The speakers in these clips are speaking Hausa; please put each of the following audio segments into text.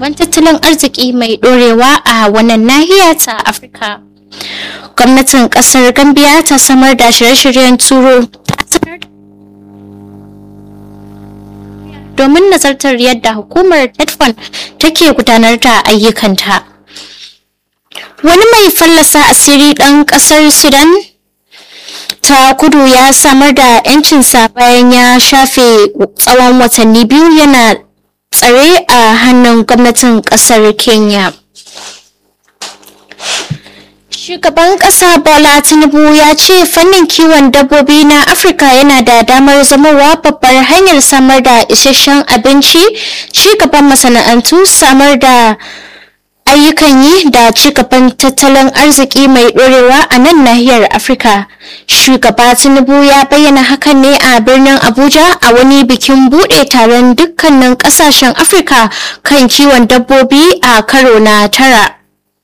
gaban tattalin arziki mai ɗorewa a wannan nahiya ta Afirka. Gwamnatin ƙasar Gambia ta samar da shirye-shiryen turo ta sanar domin nazartar yadda hukumar Netfund take gudanar da ayyukanta. Wani mai fallasa asiri ɗan ƙasar Sudan ta kudu ya samar da 'yancinsa bayan ya shafe tsawon watanni biyu yana tsare a hannun gwamnatin ƙasar Kenya. Shugaban ƙasa Bola Tinubu ya ce fannin kiwon dabbobi na Afirka yana da damar zamowa babbar hanyar samar da isasshen abinci, ci gaban masana'antu, samar da ayyukan yi da ci gaban tattalin arziki mai ɗorewa a nan nahiyar Afirka. Shugaba Tinubu ya bayyana hakan ne a birnin Abuja a wani bikin buɗe taron dukkanin ƙasashen Afirka kan kiwon dabbobi a karo na tara.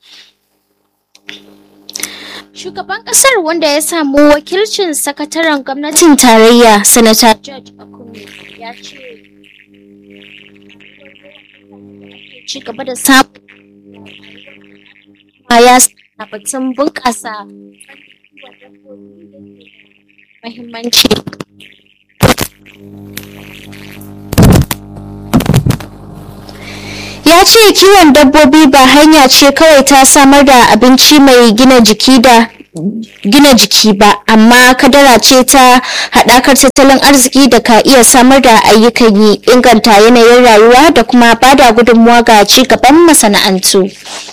Shugaban ƙasar wanda ya samu wakilcin sakataren gwamnatin tarayya, Sanata George Akume ya ce ci gaba da samun ya a batun bunƙasa mahimmanci. Ya ce kiwon dabbobi ba hanya ce kawai ta samar da abinci mai gina jiki da gina jiki ba amma kadara ce ta haɗakar tattalin arziki da ka iya samar da ayyukan yi inganta yanayin rayuwa da kuma bada gudunmuwa ga ci gaban masana'antu.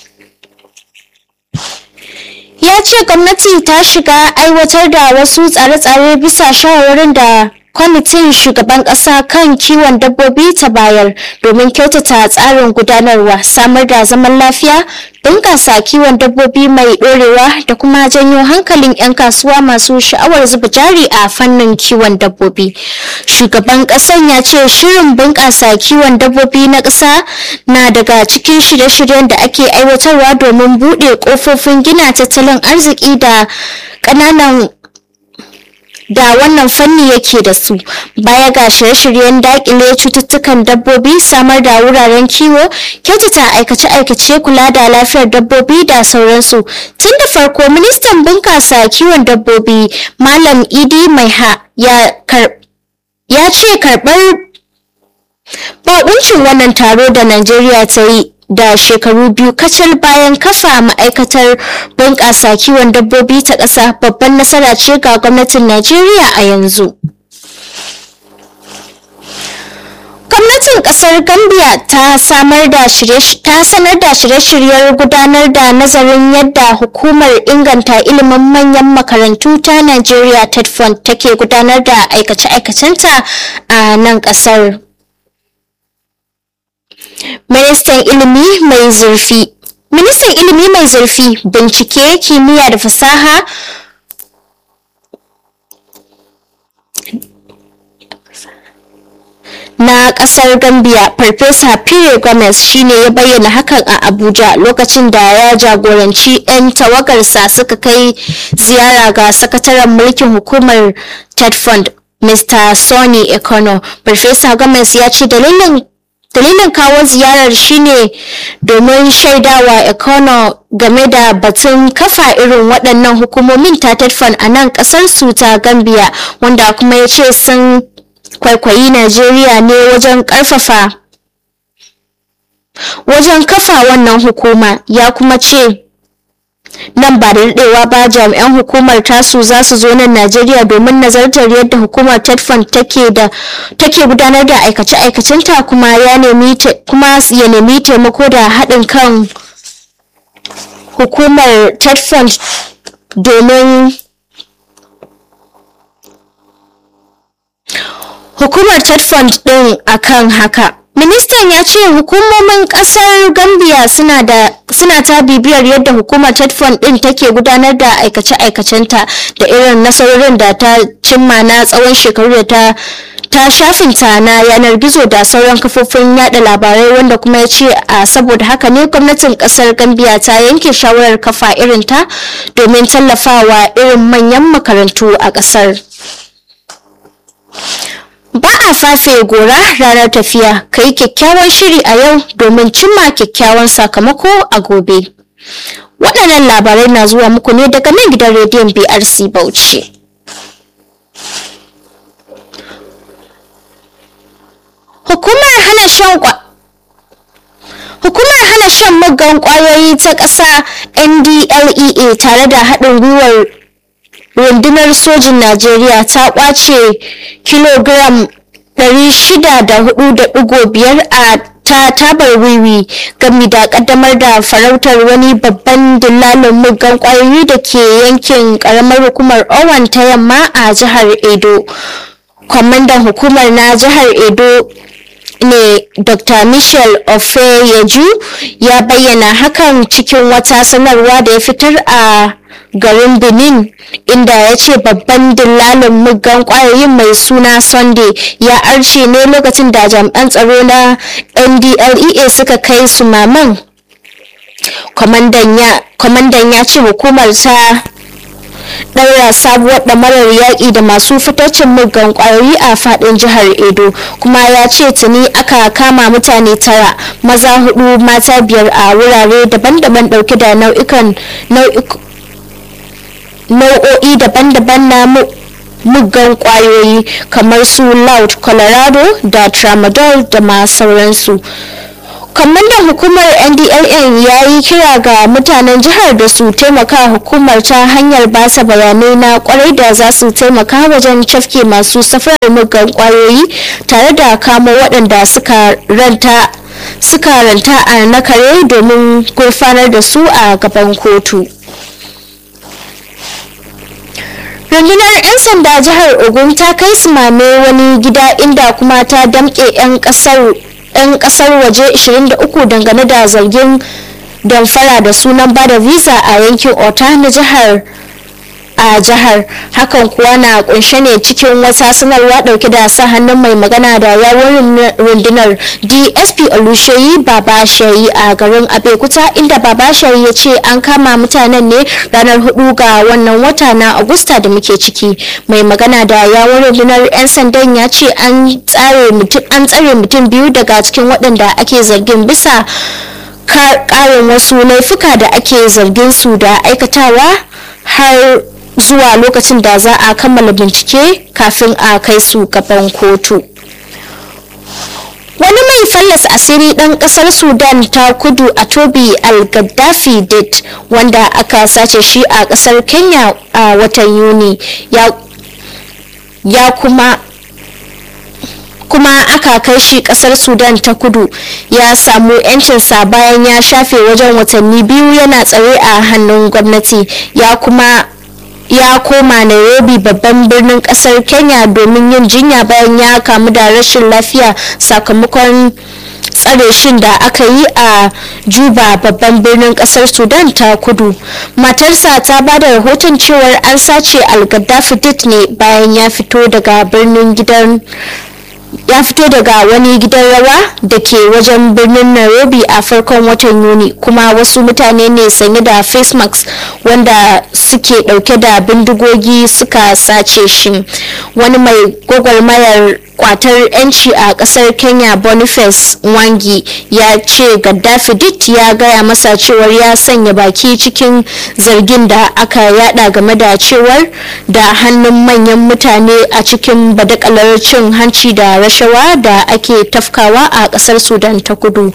ya ce gwamnati ta shiga aiwatar da wasu tsare-tsare bisa shawarwarin da kwamitin shugaban ƙasa kan kiwon dabbobi ta bayar domin kyautata tsarin gudanarwa samar da zaman lafiya bunƙasa kiwon dabbobi mai ɗorewa da kuma janyo hankalin 'yan kasuwa masu sha'awar zuba jari a fannin kiwon dabbobi shugaban ƙasan ya ce shirin bunƙasa kiwon dabbobi na ƙasa na daga cikin shirye-shiryen da ake aiwatarwa domin buɗe ƙofofin gina tattalin arziki da ƙananan da wannan fanni yake da su baya ga shirye-shiryen dakile cututtukan dabbobi samar da wuraren kiwo kyautata aikace-aikace kula da lafiyar dabbobi da sauransu tun da farko ministan bunkasa kiwon dabbobi malam idi maiha ya ya ce karbar bakuncin wannan taro da najeriya ta yi da shekaru biyu kacal bayan kafa ma'aikatar bunƙasa kiwon dabbobi ta ƙasa babban nasara ce ga gwamnatin najeriya a yanzu gwamnatin ƙasar gambia ta samar da ta sanar da shirye-shiryen gudanar da nazarin yadda hukumar inganta ilimin manyan makarantu ta najeriya tedfund take gudanar da aikace-aikacenta a nan ƙasar ministan ilimi mai zurfi ministan ilimi mai zurfi bincike kimiyya da fasaha na kasar gambia farfesa pire gomez shine ya bayyana hakan a abuja lokacin da ya jagoranci 'yan tawagarsa suka kai ziyara ga sakataren mulkin hukumar ted fund mr sonny econo farfesa gomez ya ce dalilin dalilin kawo ziyarar shine domin shaidawa econo game da batun kafa irin waɗannan hukumomin ta tetfan a nan ƙasar su ta gambia wanda kuma ya ce sun kwaikwayi najeriya ne wajen ƙarfafa wajen kafa wannan hukuma ya kuma ce nan ba da daɗewa ba jami'an hukumar tasu za su zo nan najeriya domin nazartar yadda hukumar tetfan take da take gudanar da aikace-aikacenta kuma ya nemi kuma ya nemi taimako da haɗin kan hukumar tetfan domin hukumar tetfan ɗin akan haka ministan ya ce hukumomin kasar gambia suna da suna ta bibiyar yadda hukumar tetfon din take gudanar da aikace-aikacenta da irin nasarorin da ta cimma na tsawon shekaru da ta ta shafinta na yanar gizo da sauran kafofin yada labarai wanda kuma ya ce a saboda haka ne gwamnatin kasar gambia ta yanke shawarar kafa irinta domin tallafawa irin manyan makarantu a kasar ba a fafe gora ranar tafiya ka yi kyakkyawan shiri a yau domin cimma kyakkyawan sakamako a gobe waɗannan labarai na zuwa muku ne daga nan gidan rediyon brc bauchi hukumar hana shan kwa Hukumar hana shan muggan kwayoyi ta ƙasa NDLEA tare da haɗin gwiwar rundunar sojin Najeriya ta ƙwace kilogram 604.5 a ta tabar wiwi gami da ƙaddamar da farautar wani babban dillalin muggan kwayoyi da ke yankin ƙaramar hukumar Owan ta yamma a jihar Edo. Kwamandan hukumar na jihar Edo ne dr michel ofeyeju ya bayyana hakan cikin wata sanarwa da ya fitar a garin benin inda ya ce babban dillalin muggan kwayoyin mai suna sunday ya arce ne lokacin da jami'an tsaro na ndlea suka kai su maman kwamandan ya ce hukumar ta ɗaura sabuwar ɗamarar yaƙi da masu fitaccen muggan ƙwayoyi a faɗin jihar edo kuma ya ce tuni aka kama mutane tara maza hudu mata biyar a wurare daban-daban ɗauke da nau'ikan nau'o'i daban-daban na muggan ƙwayoyi kamar su loud colorado da tramadol da ma sauransu kwamandan hukumar ndln ya yi kira ga mutanen jihar da su taimaka hukumar ta hanyar basa bayanai na kwarai da za su taimaka wajen cafke masu safarar muggan kwayoyi tare da kamo waɗanda suka ranta suka ranta a nakare domin gurfanar da su a gaban kotu rundunar 'yan sanda jihar ogun ta kai su mame wani gida inda kuma ta damƙe 'yan ƙasar 'yan kasar waje 23 dangane da zargin damfara da sunan bada visa a yankin ota na jihar a jihar hakan kuwa na kunshe ne cikin wata sanarwa dauke da sa hannun mai magana da yawon rundunar dsp olusheyi baba shayi a garin abekuta inda baba shayi ya ce an kama mutanen ne ranar hudu ga wannan wata na agusta da muke ciki mai magana da yawon rundunar 'yan sandan ya ce an tsare mutum biyu daga cikin waɗanda ake zargin bisa ƙarin wasu laifuka da ake zargin su da aikatawa har zuwa lokacin da za a kammala bincike kafin a kai su gaban kotu wani mai fallasa asiri ɗan ƙasar sudan ta kudu a tobi al-gaddafi date wanda aka sace shi a ƙasar kenya a watan yuni ya kuma kuma aka kai shi kasar sudan ta kudu ya samu 'yancinsa bayan ya shafe wajen watanni biyu yana tsare a hannun gwamnati ya kuma ya koma nairobi babban birnin kasar kenya domin yin jinya bayan ya kamu da rashin lafiya sakamakon tsare shin da aka yi a juba babban birnin kasar sudan ta kudu matarsa ta ba da rahoton cewar an sace al-gaddafi ne bayan ya fito daga birnin gidan ya fito daga wani gidan rawa da ke wajen birnin nairobi a farkon watan yuni kuma wasu mutane ne sanye da face mask wanda suke dauke da bindigogi suka sace shi wani mai gwagwarmayar kwatar yanci a kasar kenya boniface wangi ya ce gaddafi dit ya gaya masa cewar ya sanya baki cikin zargin da aka yada game da cewar da hannun manyan mutane a cikin badakalar cin hanci da rashawa da ake tafkawa a kasar sudan ta kudu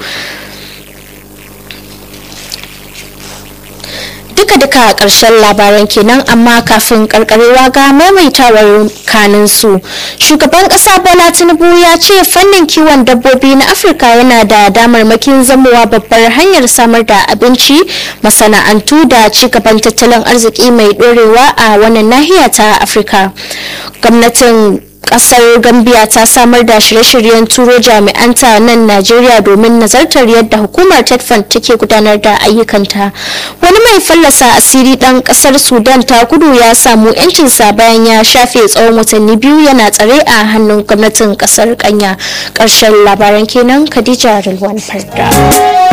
duka-duka a ƙarshen labaran kenan amma kafin karkarewa ga maimaitawar kanin su shugaban ƙasa bola tinubu ya ce fannin kiwon dabbobi na afirka yana da damarmakin zamowa babbar hanyar samar da abinci masana'antu da ci gaban tattalin arziki mai ɗorewa a wannan nahiya ta afirka gwamnatin kasar gambia ta samar da shirye-shiryen turo jami'anta nan najeriya domin nazartar yadda hukumar tetfan take gudanar da ayyukanta wani mai fallasa asiri dan kasar sudan ta kudu ya samu yancinsa bayan ya shafe tsawon watanni biyu yana tsare a hannun gwamnatin kasar kanya karshen labaran kenan khadija rilwan farda